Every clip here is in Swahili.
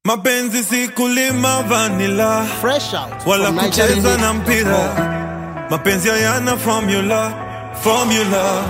Mapenzi si kulima vanila Fresh out wala from kucheza na NigerianMix.com. mpira. Mapenzi hayana formula, formula.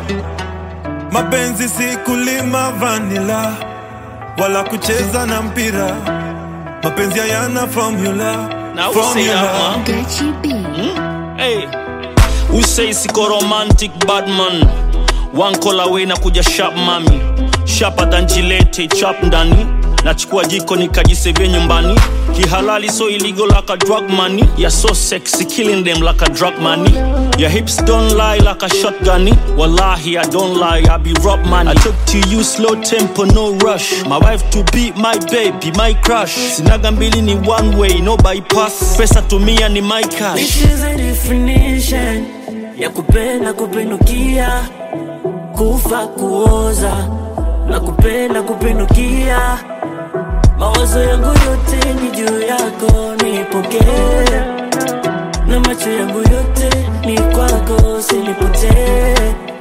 Mapenzi si kulima vanila wala kucheza na mpira. Mapenzi hayana formula, Now say formula. that, man. Gachi B. Hey, who say siko romantic bad man? One call away na kuja sharp mami, sharper than Gillette chap ndani. Nachukua jiko nikajisevia nyumbani kihalali so illegal like a drug money you're so sexy killing them like a drug money your hips don't lie like a shotgun wallahi i don't lie i be rob money i talk to you slow tempo no rush my wife to be my baby my crush sinaga mbili ni one way no bypass pesa tumia ni my cash This is a definition ya kupenda kupindukia, kufa kuoza na kupenda kupindukia. Mawazo yangu yote ni juu yako, nipokee na macho yangu yote ni kwako, usinipotee.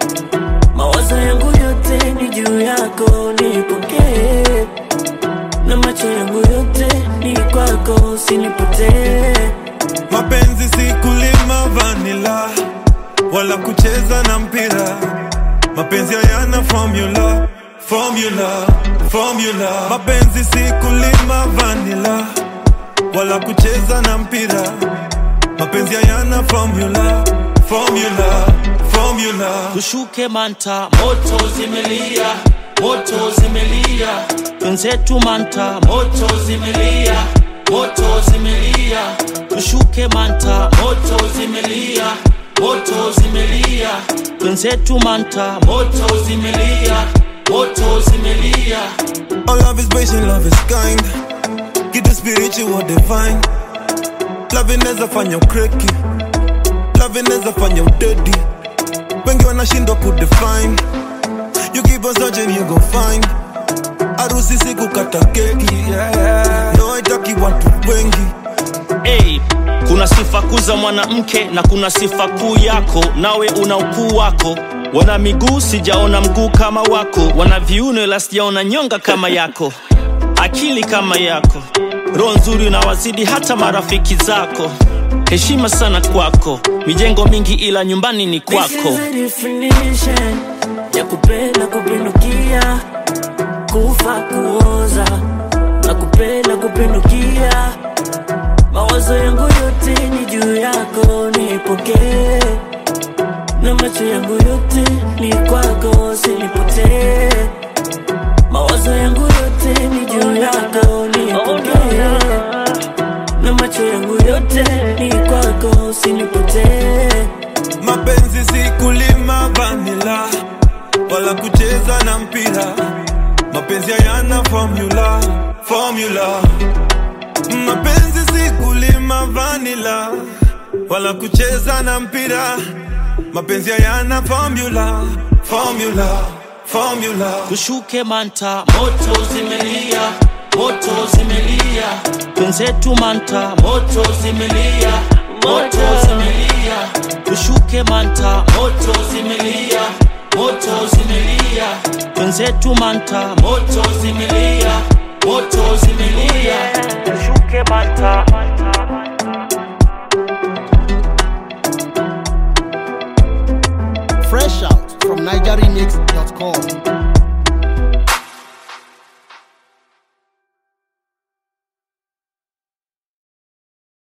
Mawazo yangu yote ni juu yako, nipokee na macho yangu yote ni kwako, usinipotee. Mapenzi si kulima vanila wala kucheza na mpira. Mapenzi hayana formula, formula, formula. Mapenzi si kulima vanila wala kucheza na mpira. Mapenzi hayana formula, formula, formula. tushuke manta moto zimelia moto zimelia wenzetu manta moto zimelia moto zimelia tushuke manta moto zimelia moto zimelia wenzetu manta moto zimelia moto zimelia All love is patient, love is kind. Kitu spiritual divine. Love inaweza fanya ukreki. Love inaweza fanya udedi. Wengi wanashindwa kudefine. You keep on searching, you gon' find. Harusi si kukata keki. No, haitaki watu wengi. Hey, kuna sifa kuu za mwanamke na kuna sifa kuu yako, nawe una ukuu wako. Wana miguu sijaona mguu kama wako, wana viuno ila sijaona nyonga kama yako, akili kama yako, roho nzuri unawazidi hata marafiki zako. Heshima sana kwako, mijengo mingi ila nyumbani ni This kwako. is a definition ya kupenda kupindukia, kufa kuoza na kupenda kupindukia. Mawazo yangu yote ni juu yako, nipokee na macho yangu yote ni kwako, usinipotee. Mawazo yangu yote ni juu yako, nipokee na macho yangu yote ni kwako, usinipotee. Mapenzi si kulima vanila wala kucheza na mpira. Mapenzi hayana formula, formula. Mapenzi si kulima vanila wala kucheza na mpira. Mapenzi hayana formula, formula, formula. tushuke manta moto zimelia moto zimelia wenzetu manta moto zimelia moto zimelia tushuke manta moto zimelia moto zimelia wenzetu manta moto zimelia moto zimelia tushuke manta